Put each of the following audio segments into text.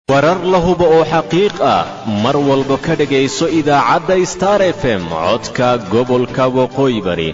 warar la hubo oo xaqiiq ah mar walba ka dhegayso idaacadda star f m codka gobolka waqooyi bari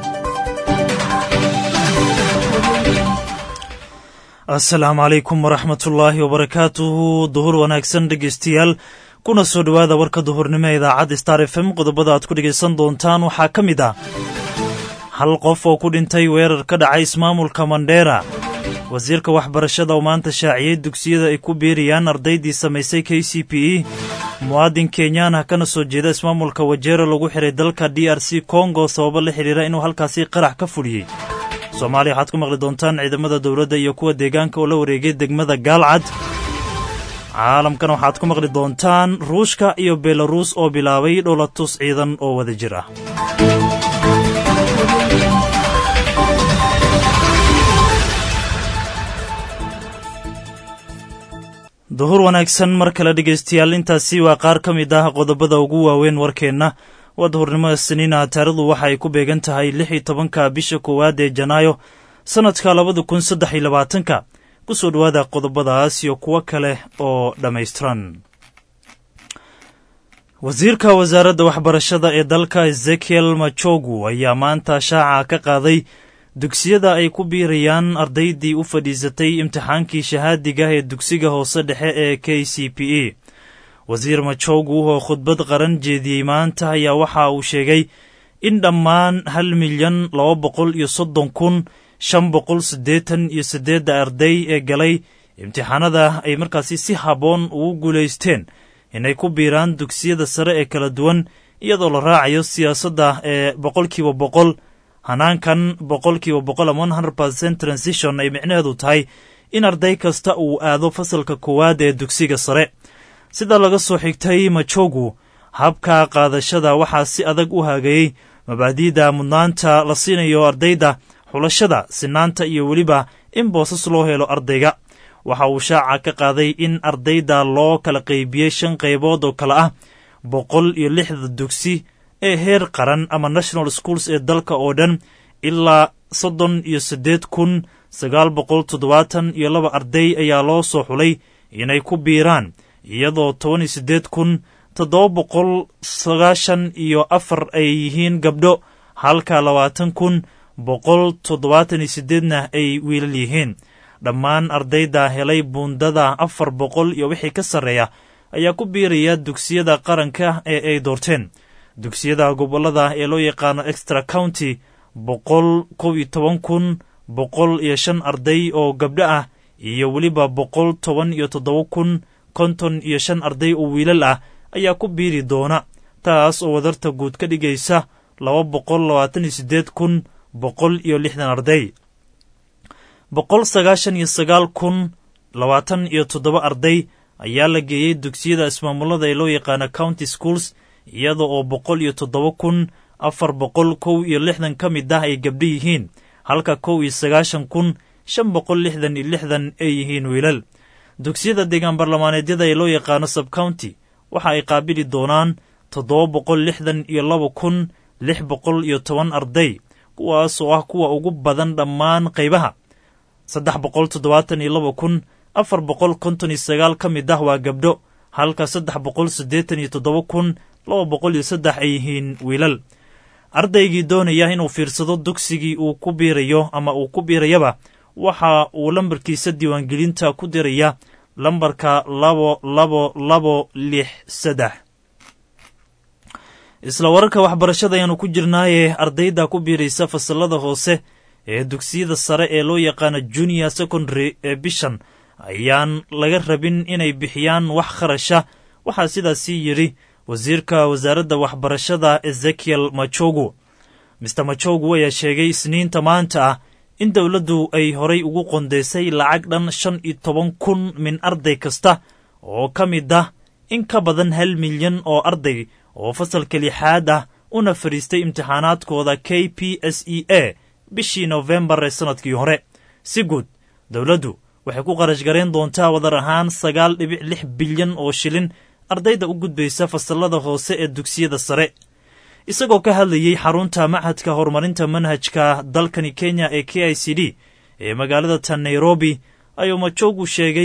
asalaamu calaykum waraxmatullaahi wabarakaatuhu duhur wanaagsan dhegaystayaal kuna soo dhowaada warka duhurnimo ee idaacadda star f m qodobada aad ku dhegaysan doontaan waxaa ka mid ah hal qof oo ku dhintay weerar ka dhacay ismaamulka mandheera wasiirka waxbarashada oo maanta shaaciyey dugsiyada ay ku biirayaan ardaydii samaysay k c p e muwaadin kenyaan ah kana soo jeeda ismaamulka wajeero lagu xiray dalka d r c kongo sababo la xidhiira inuu halkaasi qarax ka fuliyey soomaaliya waxaad ku maqli doontaan ciidamada dowladda iyo kuwa deegaanka oo la wareegay degmada gaalcad caalamkan waxaad ku maqli doontaan ruushka iyo belaruus oo bilaabay dholatus ciidan oo wada jir ah duhur wanaagsan mar kale dhegaystayaal intaasi waa qaar ka mid ah qodobada ugu waaweyn warkeenna waa duhurnimada siniina taarikhdu waxa ay ku beegan tahay lix iyo tobanka bisha koowaad ee janaayo sannadka labada kun saddex iyo labaatanka ku soo dhowaada qodobadaas iyo kuwo kale oo dhammaystiran wasiirka wasaaradda waxbarashada ee dalka ezekiel machogu ayaa maanta shaaca ka qaaday dugsiyada ay ku biirayaan ardaydii u fadhiisatay imtixaankii shahaadiga ee dugsiga hoose dhexe ee k c p e wasiir machogu oo khudbad qaran jeediyey maanta ayaa waxa uu sheegay in dhammaan hal milyan laba boqol iyo soddon kun shan boqol siddeetan iyo siddeedda arday ee galay imtixaanada ay markaasi si habboon ugu guulaysteen inay ku biiraan dugsiyada sare ee kala duwan iyadoo la raacayo siyaasadda ee boqolkiiba boqol hanaankan boqolkiiba boqol ama one hundred percent transition ay micnaheedu tahay in arday kasta uu aado fasalka koowaad ee dugsiga sare sida laga soo xigtay majogu habka qaadashada waxaa si adag u haagayey mabaadi'da mudnaanta la siinayo ardayda xulashada sinaanta iyo weliba in boosas loo helo ardayga waxa uu shaaca ka qaaday in ardayda loo kala qaybiyey shan qaybood oo kale ah boqol iyo lixda dugsi ee heer qaran ama national schools ee dalka oo dhan ilaa soddon iyo siddeed kun sagaal boqol toddobaatan iyo laba arday ayaa loo soo xulay inay ku biiraan iyadoo toban iyo siddeed kun toddoba boqol sagaashan iyo afar ay yihiin gabdho halka labaatan kun boqol toddobaatan iyo siddeedna ay wiilal yihiin dhammaan ardayda helay buundada afar boqol iyo wixii ka sarreeya ayaa ku biiraya dugsiyada qaranka ee ay doorteen dugsiyada gobollada ee loo yaqaano extra county boqol kow iyo toban kun boqol iyo shan arday oo gabdho ah iyo weliba boqol toban iyo toddoba kun konton iyo shan arday oo wiilal ah ayaa ku biiri doona taas oo wadarta guud ka dhigaysa laba boqol labaatan iyo siddeed kun boqol iyo lixdan arday boqol sagaashan iyo sagaal kun labaatan iyo toddoba arday ayaa la geeyey dugsiyada ismaamulada ee loo yaqaano county schools iyada oo boqol iyo toddoba kun afar boqol kow iyo lixdan ka mid ah ay gabdho yihiin halka kow iyo sagaashan kun shan boqol lixdan iyo lixdan ay yihiin wiilal dugsiyada deegaan barlamaaneedyada ee loo yaqaano subcounty waxa ay qaabili doonaan toddoba boqol lixdan iyo laba kun lix boqol iyo toban arday kuwaas oo ah kuwa ugu badan dhammaan qaybaha saddex boqol toddobaatan iyo laba kun afar boqol konton iyo sagaal ka mid ah waa gabdho halka saddex boqol siddeetan iyo toddoba kun laba boqol iyo saddex ay yihiin wiilal ardaygii doonaya inuu fiirsado dugsigii uu ku biirayo ama uu ku biirayaba waxa uu lambarkiisa diiwaangelinta ku diraya lambarka labo labo labo lix saddex isla wararka waxbarashada ayaanu ku jirnaayee ardayda ku biiraysa fasalada hoose ee dugsiyada sare ee loo yaqaano junior secondary ee bishan ayaan laga rabin inay bixiyaan wax kharasha waxaa sidaasii yidhi wasiirka wasaaradda waxbarashada ezekiel machogu mister machogu ayaa sheegay isniinta maanta ah in dowladdu ay horay ugu qondaysay lacag dhan shan iyo toban kun min arday kasta oo ka mid ah in ka badan hal milyan oo arday oo fasalka lixaad ah una fadhiistay imtixaanaadkooda k p s e a bishii nofembar ee sannadkii hore si guud dowladdu waxay ku qarash gareen doontaa wadar ahaan sagaal dhibic lix bilyan oo shilin ardayda u gudbaysa fasallada hoose ee dugsiyada sare isagoo ka hadlayey xarunta machadka horumarinta manhajka dalkani kenya ee k i c d ee magaalada tan nairobi ayuu majogu sheegay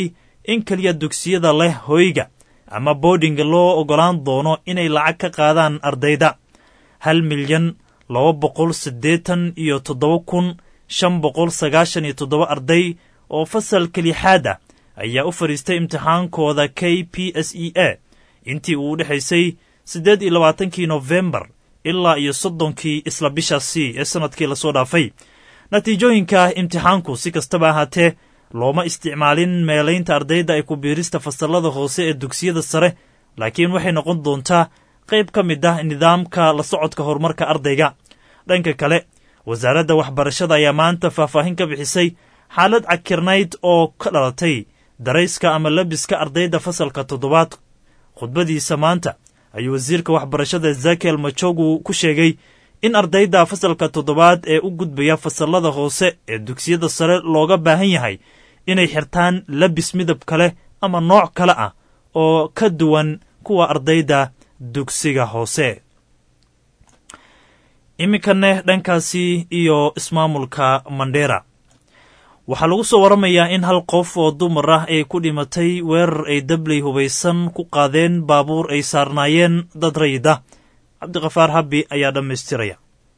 in keliya dugsiyada leh hoyga ama boodhinga loo oggolaan doono inay lacag ka qaadaan ardayda hal milyan laba boqol siddeetan iyo toddoba kun shan boqol sagaashan iyo toddoba arday oo fasalka lixaad ah ayaa u fadhiistay imtixaankooda k p s e a intii uu u dhexaysay siddeed iyo labaatankii nofembar ilaa iyo soddonkii isla bishaasi ee sannadkii lasoo dhaafay natiijooyinka imtixaanku si kastaba ahaatee looma isticmaalin meelaynta ardayda ay ku biirista fasallada hoose ee dugsiyada sare laakiin waxay noqon doontaa qayb ka mid ah nidaamka la socodka horumarka ardayga dhanka kale wasaaradda waxbarashada ayaa maanta faahfaahin ka bixisay xaalad cakirnayd oo ka dhalatay darayska ama labiska ardayda fasalka toddobaad khudbadiisa maanta ayuu wasiirka waxbarashada ezekiel majogu ku sheegay in ardayda fasalka toddobaad ee u gudbaya fasallada hoose ee dugsiyada sare looga baahan yahay inay xirtaan labis midab kale ama nooc kale ah oo ka duwan kuwa ardayda dugsiga hoose iminkane dhankaasi iyo ismaamulka mandheera waxaa lagu soo waramayaa in hal qof oo dumar ah ay ku dhimatay weerar ay dabley hubaysan ku qaadeen baabuur ay saarnaayeen dad rayida cabdiqafaar habbi ayaa dhammaystiraya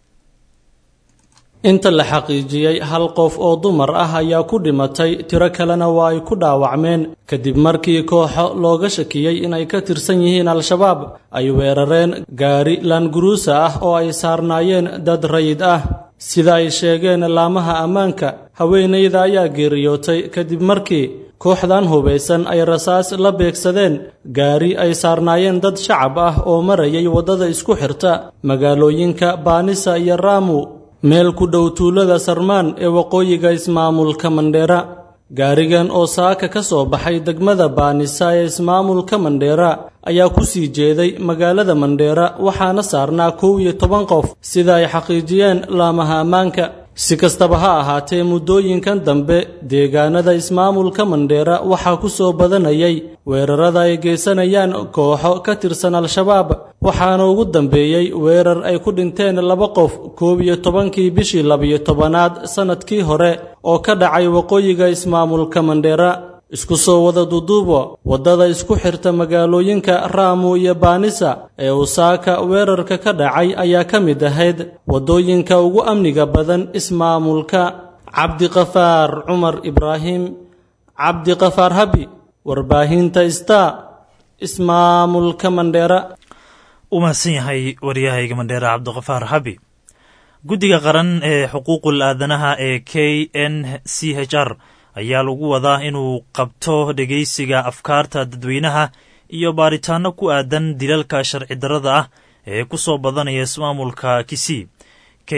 inta la xaqiijiyey hal qof oo dumar ah ayaa ku dhimatay tiro kalena waa ay ku dhaawacmeen kadib markii kooxo looga shakiyey inay ka tirsan yihiin al-shabaab ay weerareen gaari laanguruusa ah oo ay saarnaayeen dad rayid ah sida ay sheegeen laamaha ammaanka haweenayda ayaa geeriyootay kadib markii kooxdan hubaysan ay rasaas la beegsadeen gaari ay saarnaayeen dad shacab ah oo marayay waddada isku xirta magaalooyinka baanisa iyo raamu meel ku dhow tuulada sarmaan ee waqooyiga ismaamulka mandheera gaarigan oo saaka ka soo baxay degmada baanisa ee ismaamulka mandheera ayaa ku sii jeeday magaalada mandheera waxaana saarnaa kow iyo toban qof sida ay xaqiijiyeen laamaha ammaanka si kastaba ha ahaatee muddooyinkan dambe deegaanada ismaamulka mandheera waxaa ku soo badanayay weerarada ay geysanayaan kooxo ka tirsan al-shabaab waxaana ugu dambeeyey weerar ay ku dhinteen laba qof koob iyo tobankii bishii labiyo tobanaad sannadkii hore oo ka dhacay waqooyiga ismaamulka mandheera isku soo wada duduubo waddada isku xirta magaalooyinka raamu iyo baanisa ee usaaka weerarka ka dhacay ayaa ka mid ahayd waddooyinka ugu amniga badan ismaamulka cabdiqafaar cumar ibraahim cabdiqafaar habi warbaahinta star ismaamulka mandheera u mahadsan yahay waryahayga mandheera cabdiqafaar habi guddiga qaran ee xuquuqul aadanaha ee k n c h r ayaa lagu wadaa inuu qabto dhegaysiga afkaarta dadweynaha iyo baaritaanno ku aadan dilalka sharci darrada ah ee ku soo badanaya ismaamulka kisii k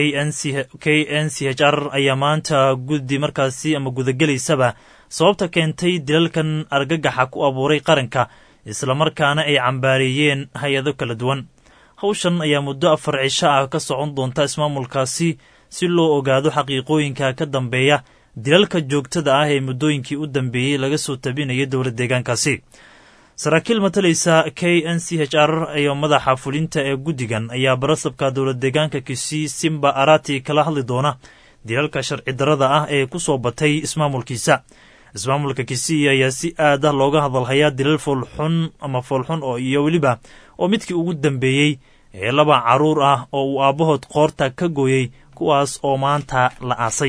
n c h r ayaa maanta guddi markaasi ama gudagelaysaba sababta keentay dilalkan argagaxa ku abuuray qaranka islamarkaana ay cambaareeyeen hay-ado kala duwan hawshan ayaa muddo afar cisho ah ka socon doonta ismaamulkaasi si loo ogaado xaqiiqooyinka ka dambeeya dilalka joogtada ah ee muddooyinkii u dambeeyey laga soo tabinaya dowla deegaankaasi saraakiil matalaysa k n c h r iyo madaxa fulinta ee guddigan ayaa barasabka dowla deegaanka kisii simba arati kala hadli doona dilalka sharci darrada ah ee ku soo batay ismaamulkiisa ismaamulka kisii ayaa si aad ah looga hadalhayaa dilal foolxun ama foolxun oo iyo weliba oo midkii ugu dambeeyey ee laba carruur ah oo uu aabbahood qoorta ka gooyey kuwaas oo maanta la aasay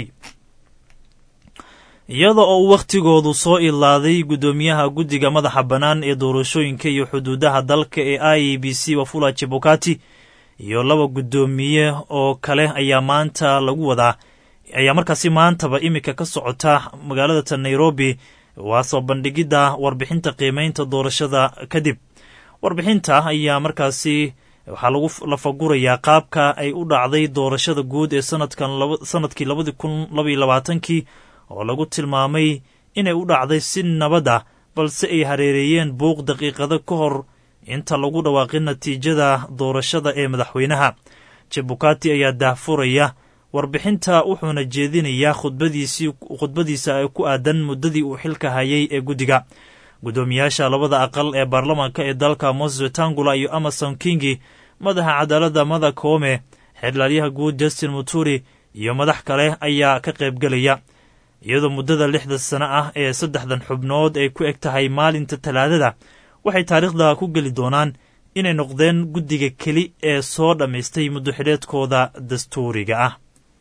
iyada oo uu wakhtigoodu soo ilaaday guddoomiyaha guddiga madaxa bannaan ee doorashooyinka iyo xuduudaha dalka ee i e b c wafula jebukati iyo laba guddoomiye oo kale ayaa maanta lagu wadaa ayaa markaasi maantaba iminka ka socota magaalada ta nairobi waa soo bandhigidda warbixinta qiimeynta doorashada kadib warbixinta ayaa markaasi waxaa lagu lafagurayaa qaabka ay u dhacday doorashada guud ee sanadkan sanadkii labadi kun labaiyo labaatankii oo lagu tilmaamay inay u dhacday si nabad ah balse ay hareereeyeen buuq daqiiqado ka hor inta lagu dhawaaqin natiijada doorashada ee madaxweynaha jebukati ayaa daahfuraya warbixinta wuxuuna jeedinayaa khudbadiisii khudbadiisa ee ku aadan muddadii uu xilka hayay ee guddiga guddoomiyaasha labada aqal ee baarlamaanka ee dalka moses wetangula iyo amason kingi madaxa cadaaladda mada koome xeerlaaliyaha guud justin muturi iyo madax kale ayaa ka qaybgelaya iyadoo muddada lixda sano ah ee saddexdan xubnood ay ku eg tahay maalinta talaadada waxay taariikhda ku geli doonaan inay noqdeen guddiga keli ee soo dhammaystay muddoxidheedkooda dastuuriga ah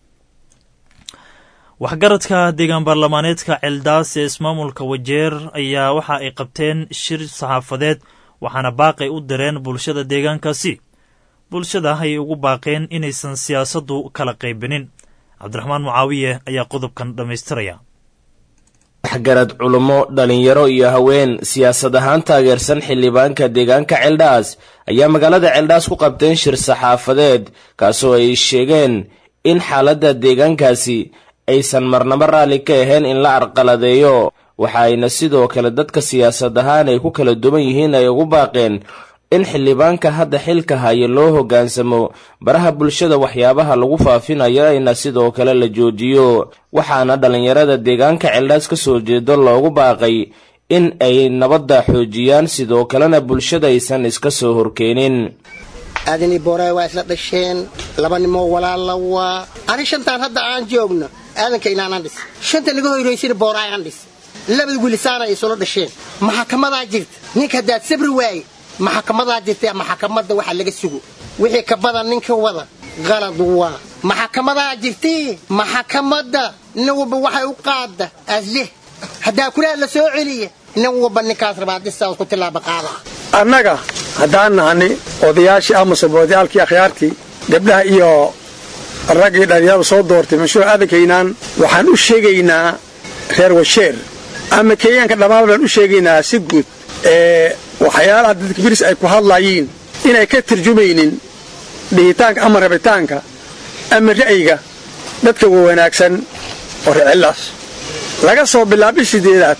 waxgaradka deegaan baarlamaaneedka celdaas ee ismaamulka wajeer ayaa waxa ay qabteen shir saxaafadeed waxaana baaqay u direen bulshada deegaankaasi bulshada ayay ugu baaqeen inaysan siyaasaddu kala qaybinin cabdiraxmaan mucaawiye ayaa qodobkan dhammaystiraya waxgarad culummo dhallinyaro iyo haween siyaasad ahaan taageersan xildhibaanka deegaanka celdhaas ayaa magaalada celdhaas ku qabteen shir saxaafadeed kaasoo ay sheegeen in xaaladda deegaankaasi aysan marnabo raalli ka ahayn in la arqaladeeyo waxa ayna sidoo kale dadka siyaasad ahaan ay ku kala duwan yihiin ay ugu baaqeen in xildhibaanka hadda xilka haya loo hoggaansamo baraha bulshada waxyaabaha lagu faafinayo ayna sidoo kale la joojiyo waxaana dhallinyarada deegaanka celdhaas ka soo jeedo loogu baaqay in ay nabadda xoojiyaan sidoo kalena bulshada aysan iska soo horkeenin aadani booraay waa isla dhasheen laba nimoo walaalla waa ani shantaan hadda aan joogno aadanka inaanaan dhis shanta naga hoyraysina booraay aan dhis labada wilisaana ay isula dhasheen maxakamadaa jirta ninka haddaad sabri waaye maxakamadaa jirta maxakamadda waxa laga sugo wixii ka badan ninka wada qalad waa maxakamadaa jirtee maxakamadda nin walba waxay u qaadda asleh haddaa kulaha la soo celiya nin walba ninkaas rabaa dhisaas ku tilaaba qaada annaga haddaan nahani odayaashii amase boodayaalkii akhyaartii gabdhaha iyo raggii dhallinyaradu soo doortay mashruuc adankaynaan waxaan u sheegaynaa reer washeer ama kenyaanka dhammaan baan u sheegaynaa si guud ee waxyaalaha dadka biris ay ku hadlayiin inay ka tarjumaynin dhihitaanka ama rabitaanka ama ra'yiga dadka wanaagsan oo recellaas laga soo bilaabay sideedaad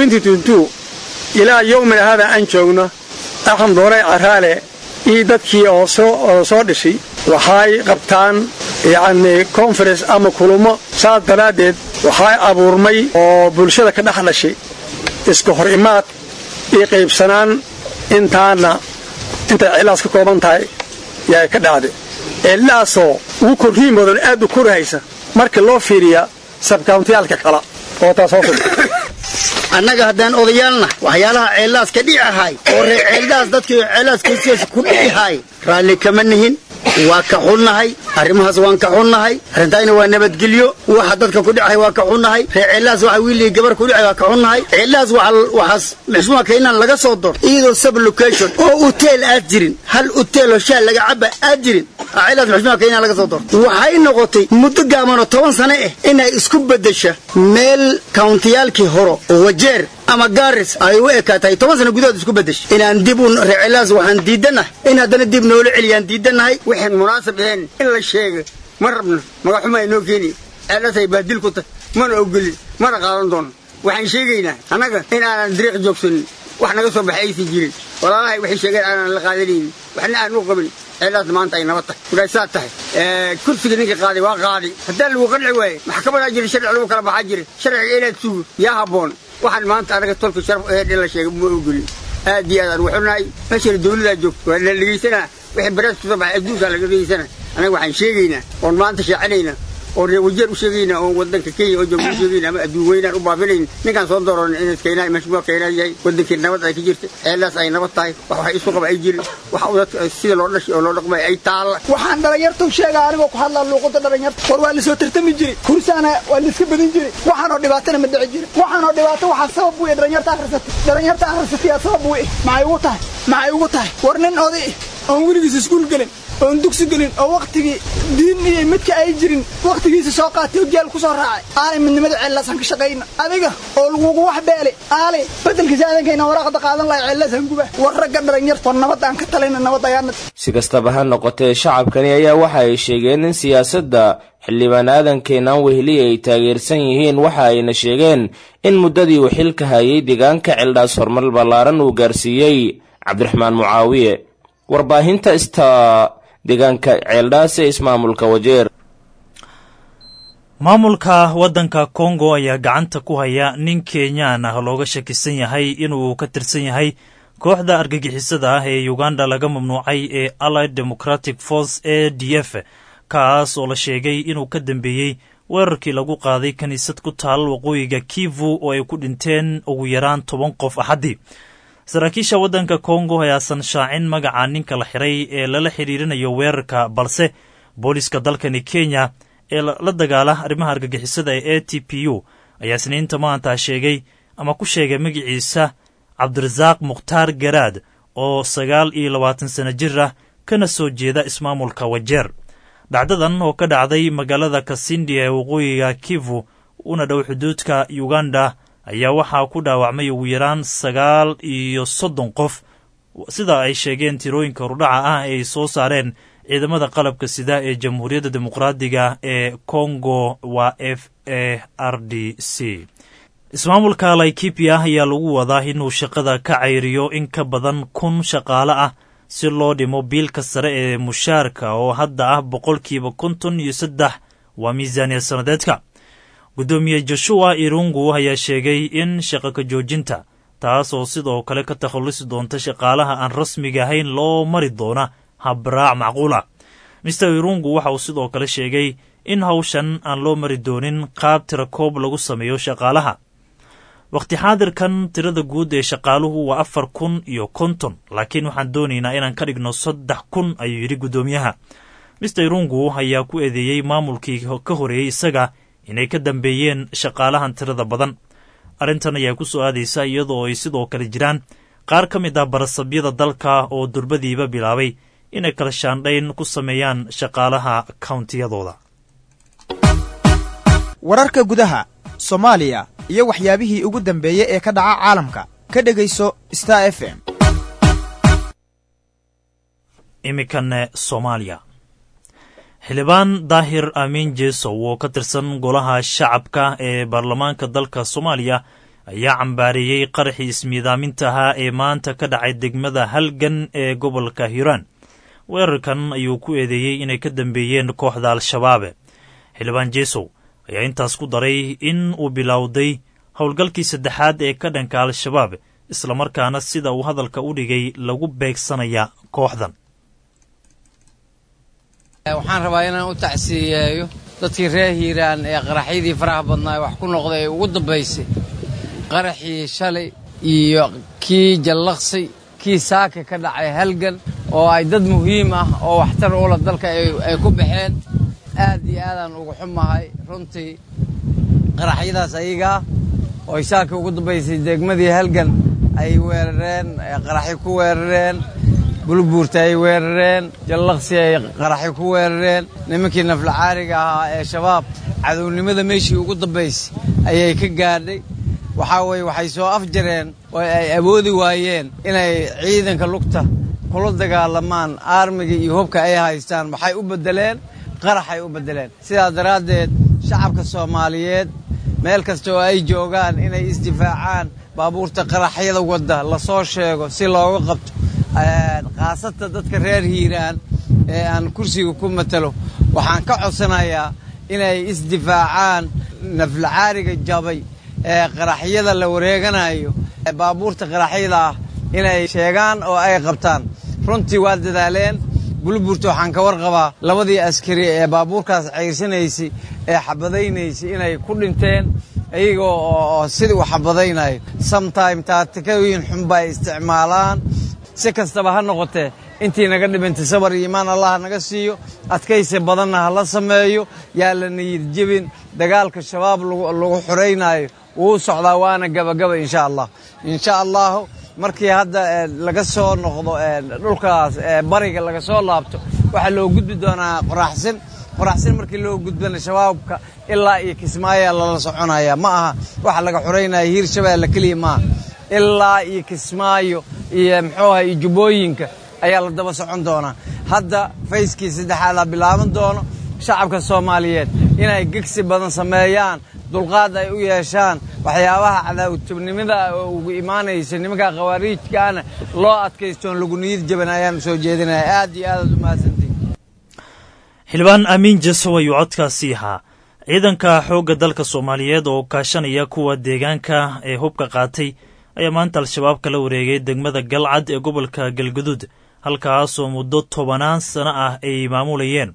ilaa yowmina haadaa aan joogno axmed doorey caraale iyo dadkii oo soo dhishay waxay qabtaan yacni konferens ama kulummo saas daraaddeed waxay abuurmay oo bulshada ka dhex dhashay iska hor imaad iyo qaybsanaan intaana intay cilaas ka kooban tahay yaa ka dhacday cillaasoo ugu korriin badan aad u korhaysa marka loo fiiriya sabkauntiyaalka kala oo taas hoos annaga haddaan odayaalna waxyaalaha ceellaas ka dhici ahay oo reer ceeldaas dadkii ceellaaskiisiisa ku dhici raalli kama nihin waa ka xunnahay arrimahaas waan ka xunnahay arrintaayna waa nabadgelyo waxa dadka ku dhicahay waa ka xunnahay reer ceellahaas waxa wiilii gabar ku dhicay waa ka xunnahay ceellahaas waxaas maxsuumaka inaan laga soo dor iyadoo sub location oo uteel aad jirin hal uteeloo shaal laga caba aad jirin ceellahaas maxsuumaka inaan laga soo dor waxay noqotay muddo gaaban oo toban sano ah inay isku beddesha meel kawntiyaalkii horo oo wajeer ama gaaris ay u ekaatahay toban sano gudahood isku beddesha inaan dib u reer ceellahaas waxaan diidanahay in haddana dib noola celiyaan diidanahay waxaan munaasab ahayn in la sheega ma rabno magaxuma inoo keeni ceellasay baadil ku tahay mana ogolin mana qaadan doono waxaan sheegaynaa annaga in aanan dariiq joogsanin wax naga soo baxay aysan jirin walaalahay waxay sheegeen aanan la qaadanaynin waxna aan u qabin ceellahaas maanta ay nabad tahay walaay saa tahay kursiga ninka qaaday waa qaaday haddaan lagu qanci waaye maxkamadaa jira sharci lagu kala baxaa jira sharciga inaad sugo yaa habboon waxaan maanta anaga tolka sharaf aheed in la sheega ma ogolin aad iyo aad aan waxunahay meeshana dawladaa joogto waa la dhegaysanaa wixii baraas kusoo baxay adduunkaa laga dhegaysanaa anaga waxaan sheegaynaa oon maanta shaacinayna oon reer wajeer u sheegaynaa oon wadanka kenya oo jooga u sheegayna ama adduun weynaan u baabinayn ninkaan soo dooran inaad keenaa mashmuuc keenaa yahay wadankii nabad ay ka jirta ceellaas ay nabad tahay wax waxay isu qaba ay jirin wax dadka sida loo dhashay oo loo dhaqmay ay taalla waxaan dhalinyartu sheegaa anigoo ku hadlaa luuqada dhalinyarta war waa lasoo tartami jiray kursaana waa laiska badin jiray waxaanoo dhibaatana ma dhici jirin waxaanoo dhibaato waxaa sabab u dhalinyarta akhrisatay dhalinyarta akhrisatayaa sabab u maxay ugu tahay maxay ugu tahay war nin oday oon weligiis iskuul gelin oon dugsi gelin oo wakhtigii diin iyo midka ay jirin wakhtigiisa soo qaatay oo geel ku soo raacay aanay midnimada ceellaasaan ka shaqayna adiga oo lagugu wax beele aale beddelkiisa aadankayna waraaqda qaadan lahay ceellaasaan guba war ragga dhalinyarta nabad aan ka talayna nabad ayaana si kastaba ha noqotee shacabkani ayaa waxa ay sheegeen in siyaasadda xildhibaan aadankeenan wehli ay taageersan yihiin waxa ayna sheegeen in muddadii uu xilka hayay deegaanka ceeldhaas horumar ballaaran uu gaarsiiyey cabdiraxmaan mucaawiye warbaahinta ista deegaanka ceeldhaas ee ismaamulka wajeer maamulka waddanka kongo ayaa gacanta ku haya nin kenyaan ah looga shakisan yahay inuu ka tirsan yahay kooxda argagixisada ah ee uganda laga mamnuucay ee allied democratic force a d f kaas oo la sheegay inuu ka dambeeyey weerarkii lagu qaaday kiniisad ku taal waqooyiga kivu oo ay ku dhinteen ugu yaraan toban qof axaddii saraakiisha waddanka kongo ayaasan shaacin magaca ninka la xiray ee lala xidhiirinayo weerarka balse booliska dalkani kenya ee la dagaala arrimaha argagixisada ee a t p u ayaa isniinta maanta sheegay ama ku sheegay magaciisa cabdirasaaq mukhtaar garaad oo sagaal iyo labaatan sano jir ah kana soo jeeda ismaamulka wajeer dhacdadan oo ka dhacday magaalada kasindi ee waqooyiga kivu una dhow xuduudka uganda ayaa waxaa ku dhaawacmay ugu yaraan sagaal iyo soddon qof sida ay sheegeen tirooyinka hordhaca ah ee ay soo saareen ciidamada qalabka sida ee jamhuuriyadda dimuqraadiga ee congo waa f a r d c ismaamulka laikipia ayaa lagu wadaa inuu shaqada ka cayriyo in ka badan kun shaqaale ah si loo dhimo biilka sare ee mushaarka oo hadda ah boqolkiiba konton iyo saddex waa miisaaniya sannadeedka guddoomiye joshua irungu ayaa sheegay in shaqa ka joojinta taas oo sidoo kale ka takhallusi doonta shaqaalaha aan rasmiga ahayn loo mari doona habraac macquul ah mister irungu waxa uu sidoo kale sheegay in hawshan aan loo mari doonin qaab tirakoob lagu sameeyo shaqaalaha wakhti xaadirkan tirada guud ee shaqaaluhu waa afar kun iyo konton laakiin waxaan doonaynaa inaan ka dhigno saddex kun ayuu yidhi guddoomiyaha mister irungu ayaa ku eedeeyey maamulkii ka horeeyey isaga inay ka dambeeyeen shaqaalahan tirada badan arrintan ayaa ku soo aadaysa iyadoo ay sidoo kale jiraan qaar ka mid ah barasabyada dalka oo durbadiiba bilaabay inay kala shaandhayn ku sameeyaan shaqaalaha kawntiyadooda wararka gudaha soomaaliya iyo waxyaabihii ugu dambeeyey ee ka dhaca caalamka ka dhegayso star f m iminkane soomaaliya xildhibaan daahir amiin jeesow oo ka tirsan golaha shacabka ee baarlamaanka dalka soomaaliya ayaa cambaareeyey qaraxii ismiidaaminta ahaa ee maanta ka dhacay degmada halgan ee gobolka hiiraan weerarkan ayuu ku eedeeyey inay ka dambeeyeen kooxda al-shabaabe xildhibaan jeesow ayaa intaas ku daray in uu bilowday howlgalkii saddexaad ee ka dhanka al-shabaab islamarkaana sida uu hadalka u dhigay lagu beegsanaya kooxdan waxaan rabaa inaan u tacsiiyeeyo dadkii reer hiiraan ee qaraxyadii faraha badnaa wax ku noqday ee ugu dambaysay qaraxii shalay iyo kii jallaqsi kii saaka ka dhacay halgan oo ay dad muhiim ah oo waxtar ula dalka ay ku baxeen aad iyo aadaan ugu xumahay runtii qaraxyadaas ayagaa oo ay saaka ugu dambaysay degmadii halgan ay weerareen qaraxyo ku weerareen bulbuurta ay weerareen jallaqsi ay qaraxyo ku weerareen nimankii naflacaariga ahaa ee shabaab cadownimada meeshii ugu dambaysay ayay ka gaadhay waxaa weeye waxay soo afjareen oo ay awoodi waayeen inay ciidanka lugta kula dagaalamaan aarmiga iyo hubka ay haystaan waxay u beddeleen qaraxay u beddeleen sidaa daraaddeed shacabka soomaaliyeed meel kasta oo ay joogaan inay isdifaacaan baabuurta qaraxyada wadda la soo sheego si looga qabto khaasata dadka reer hiiraan ee aan kursiga ku matalo waxaan ka codsanayaa inay isdifaacaan naflacaariga jabay ee qaraxyada la wareeganayo baabuurta qaraxyada ah inay sheegaan oo ay qabtaan runtii waa dadaaleen bulbuurta waxaan ka warqabaa labadii askari ee baabuurkaas ceyrsanaysay ee xabadaynaysay inay ku dhinteen iyaga oo sidii u xabadaynayo sometime taatikooyin xunba ay isticmaalaan si kastaba ha noqotee intii naga dhimantay sabar iyo imaan allah naga siiyo adkaysi badanna ha la sameeyo yaa la niyid jebin dagaalka shabaab lagu xuraynaayo wuu socdaa waana gabagaba insha allah insha allahu markii hadda laga soo noqdo dhulkaas bariga laga soo laabto waxaa loo gudbi doonaa qoraxsin qoraxsin markii loo gudbana shabaabka ilaa iyo kismaayaa lala soconaya ma aha waxa laga xuraynaya hiir shabeelle keliya maaha ilaa iyo kismaayo iyo muxuu aha iyo jubbooyinka ayaa la daba socon doonaa hadda fayskii saddexaadaa bilaaban doono shacabka soomaaliyeed inay gegsi badan sameeyaan dulqaad ay u yeeshaan waxyaabaha cadaawatubnimada oo ugu imaanaysa nimanka khawaariijkaana loo adkaystoon lagu niyad jaban ayaan soo jeedinaya aad iyo aadaad u mahadsantihin xildhibaan amiin jasow ayuu codkaasi ahaa ciidanka xoogga dalka soomaaliyeed oo kaashanaya kuwa deegaanka ee hubka qaatay ayaa maanta al-shabaab kala wareegay degmada galcad ee gobolka galguduud halkaasoo muddo tobanaan sano ah ay maamulayeen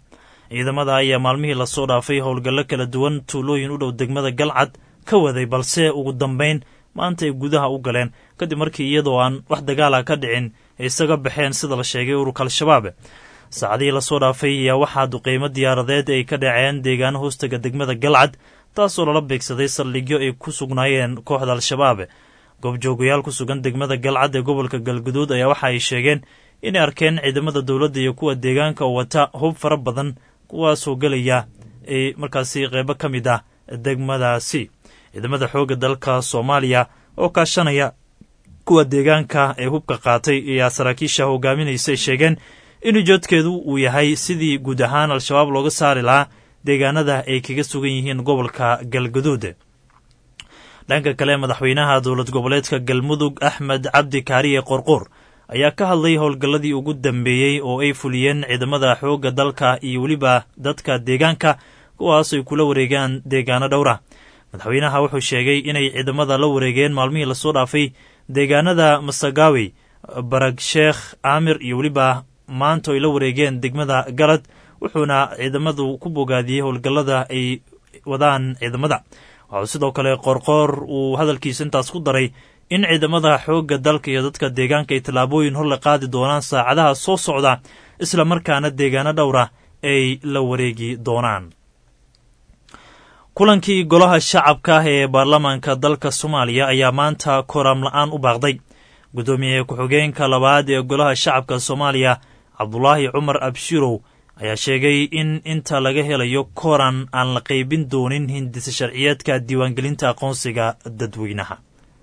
ciidamada ayaa maalmihii lasoo dhaafay howlgallo kala duwan tuulooyin u dhow degmada galcad ka waday balse ugu dambayn maanta ay gudaha u galeen kadib markii iyadoo aan wax dagaala ka dhicin ay isaga baxeen sida la sheegay ururka al-shabaab saacadihii lasoo dhaafay ayaa waxaa duqeymo diyaaradeed ay ka dhaceen deegaano hoostaga degmada galcad taasoo lala beegsaday saldhigyo ay ku sugnaayeen kooxda al-shabaab goobjoogayaal ku sugan degmada galcad ee gobolka galguduud ayaa waxa ay sheegeen inay arkeen ciidamada dowladda iyo kuwa deegaanka oo wata hub fara badan kuwaasoo gelaya ay markaasi qeybo ka mid ah degmadaasi ciidamada xoogga dalka soomaaliya oo kaashanaya kuwa deegaanka ee hubka qaatay ayaa saraakiisha hogaaminaysa ay sheegeen in ujeedkeedu uu yahay sidii guud ahaan al-shabaab looga saari lahaa deegaanada ay kaga sugan yihiin gobolka galguduud dhanka kale madaxweynaha dowlad goboleedka galmudug axmed cabdi kaariye qorqor ayaa ka hadlay howlgalladii ugu dambeeyey oo ay fuliyeen ciidamada xoogga dalka iyo weliba dadka deegaanka kuwaas ay kula wareegaan deegaano dhowra madaxweynaha wuxuu sheegay inay ciidamada la wareegeen maalmihii lasoo dhaafay deegaanada masagawi barag sheekh caamir iyo weliba maanta ay la wareegeen degmada galad wuxuuna ciidamadu ku bogaadiyey howlgallada ay wadaan ciidamada waxuu sidoo kale qorqoor uu hadalkiisa intaas ku daray in ciidamada xoogga dalka iyo dadka deegaanka ay tallaabooyin hor la qaadi doonaan saacadaha soo socda isla markaana deegaano dhowra ay la wareegi doonaan kulankii golaha shacabka ah ee baarlamaanka dalka soomaaliya ayaa maanta koraam la-aan u baaqday guddoomiye ku-xigeenka labaad ee golaha shacabka soomaaliya cabdulaahi cumar abshirow ayaa sheegay in inta laga helayo koran aan la qaybin doonin hindisa sharciyeedka diiwaangelinta aqoonsiga dadweynaha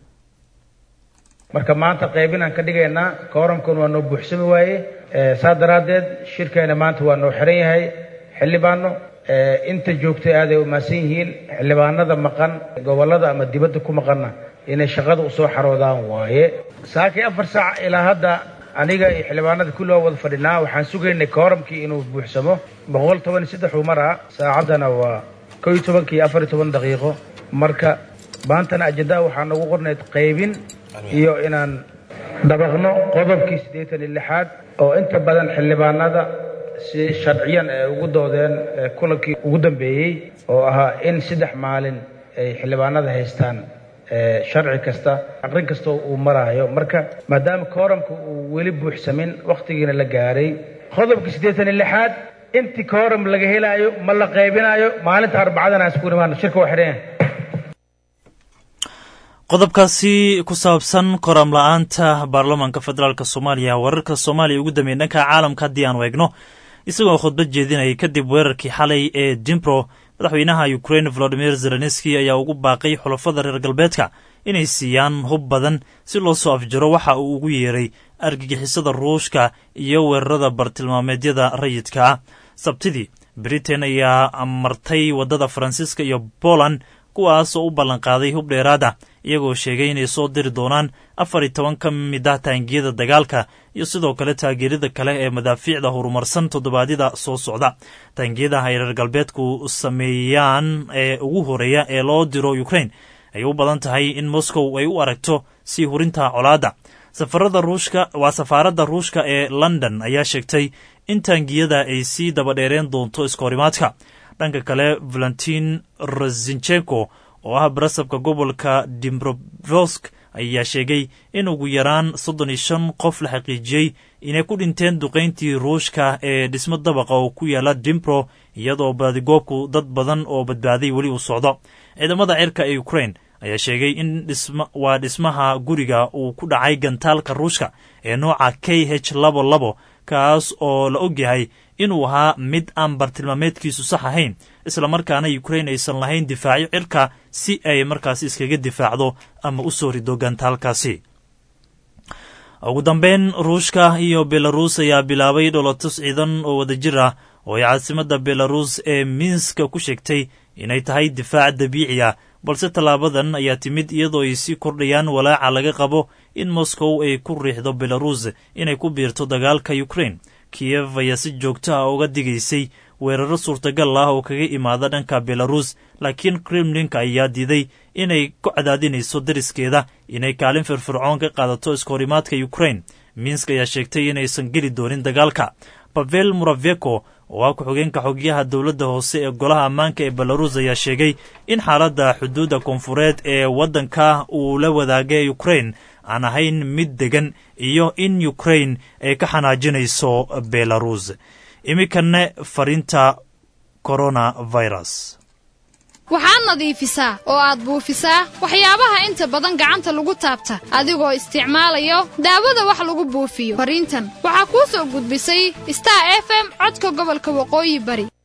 marka maanta qaybinaan ka dhigaynaa kooramkan waa noo buuxsami waaye saa daraaddeed shirkeena maanta waa noo xiran yahay xildhibaano inta joogtay aaday umaasan yihiin xildhibaanada maqan gobollada ama dibadda ku maqanna inay shaqada usoo xaroodaan waaye saakii afar saac ilaa hadda aniga iyo xildhibaanada kulli waa wada fadhinaa waxaan sugaynay kooramkii inuu buuxsamo boqol toban iyo saddex uu maraa saacaddana waa kow iyo tobanka iyo afar iyo toban daqiiqo marka maantana ajandaa waxaa noogu qornayd qaybin iyo inaan dabaqno qodobkii siddeetan iyo lixaad oo inta badan xildhibaanada si sharciyan ay ugu doodeen kulankii ugu dambeeyey oo ahaa in saddex maalin ay xildhibaanada haystaan sharci kasta aqrin kasta uu maraayo marka maadaama kooramka uu weli buuxsamin wakhtigiina la gaaray qodobkii siddeetan iyo lixaad intii kooram laga helaayo ma la qaybinaayo maalinta arbacadana aan isku imaano shirka waa xidhan qodobkaasi ku saabsan koram la-aanta baarlamaanka federaalk soomaaliya wararka soomaaliya ugu dambeeyey dhanka caalamka haddii aan eegno isagoo khudbad jeedinayay kadib weerarkii xalay ee dimbro madaxweynaha ukrain volodimir zelenski ayaa ugu baaqay xulafada reer galbeedka inay siiyaan hub badan si loo soo afjaro waxa uu ugu yeeray argagixisada ruushka iyo weerarada bartilmaameedyada rayidka ah sabtidii britain ayaa martay waddada faransiiska iyo poland kuwaas oo u ballanqaaday hub dheeraad ah iyagoo sheegay inay soo diri doonaan afar iyo toban ka mid ah taangiyada dagaalka iyo sidoo kale taageerada kale ee madaafiicda horumarsan toddobaadyada soo socda taangiyada ay reer galbeedku sameeyaan ee ugu horeeya ee loo diro ukrain ay u badan tahay in moscow ay u aragto sii hurinta colaadda safarada ruushka waa safaaradda ruushka ee london ayaa sheegtay in taangiyada ay sii dabadheereen doonto iskahorimaadka dhanka kale valentin rozinchenko oo ah barasabka gobolka dimbrovosk ayaa sheegay in ugu yaraan soddon iyo shan qof la xaqiijiyey inay ku dhinteen duqayntii ruushka ee dhismo dabaqa oo ku yaala dimbro iyadoo baadigoobku dad badan oo badbaaday weli uu socdo ciidamada cirka ee ukrain ayaa sheegay in waa dhismaha guriga uu ku dhacay gantaalka ruushka ee nooca k h labo labo kaas oo la ogyahay inuu ahaa mid aan bartilmaameedkiisu sax ahayn islamarkaana ukrain aysan lahayn difaacyo cirka si ay markaasi iskaga difaacdo ama u soo rido gantaalkaasi ugu dambeyn ruushka iyo belaruus ayaa bilaabay dholotus ciidan oo wadajir ah oo ay caasimadda belaruus ee minska ku sheegtay inay tahay difaac dabiici ah balse tallaabadan ayaa timid iyadoo ay sii kordhayaan walaaca laga qabo in moscow ay ku riixdo belaruus inay ku biirto dagaalka ukrain kiyev ayaa si joogto ah uga digaysay weeraro suurtagal ah oo kaga imaada dhanka belaruus laakiin kremlinka ayaa diiday inay ku cadaadinayso dariskeeda inay kaalin firfircoon ka qaadato iskahorimaadka ukrain minsk ayaa sheegtay inaysan geli doonin dagaalka bavel muraveko oo ah ku-xigeenka xogyaha dowladda hoose ee golaha ammaanka ee belaruus ayaa sheegay in xaaladda xuduudda koonfureed ee waddanka uu la wadaagay ukrain aan ahayn mid degan iyo in ukrain ay ka xanaajinayso belaruus iminkane fariinta coronavirus waxaad nadiifisaa oo aad buufisaa waxyaabaha inta badan gacanta lagu taabta adigoo isticmaalayo daawada wax lagu buufiyo fariintan waxaa kuu soo gudbisay star f m codka gobolka waqooyi bari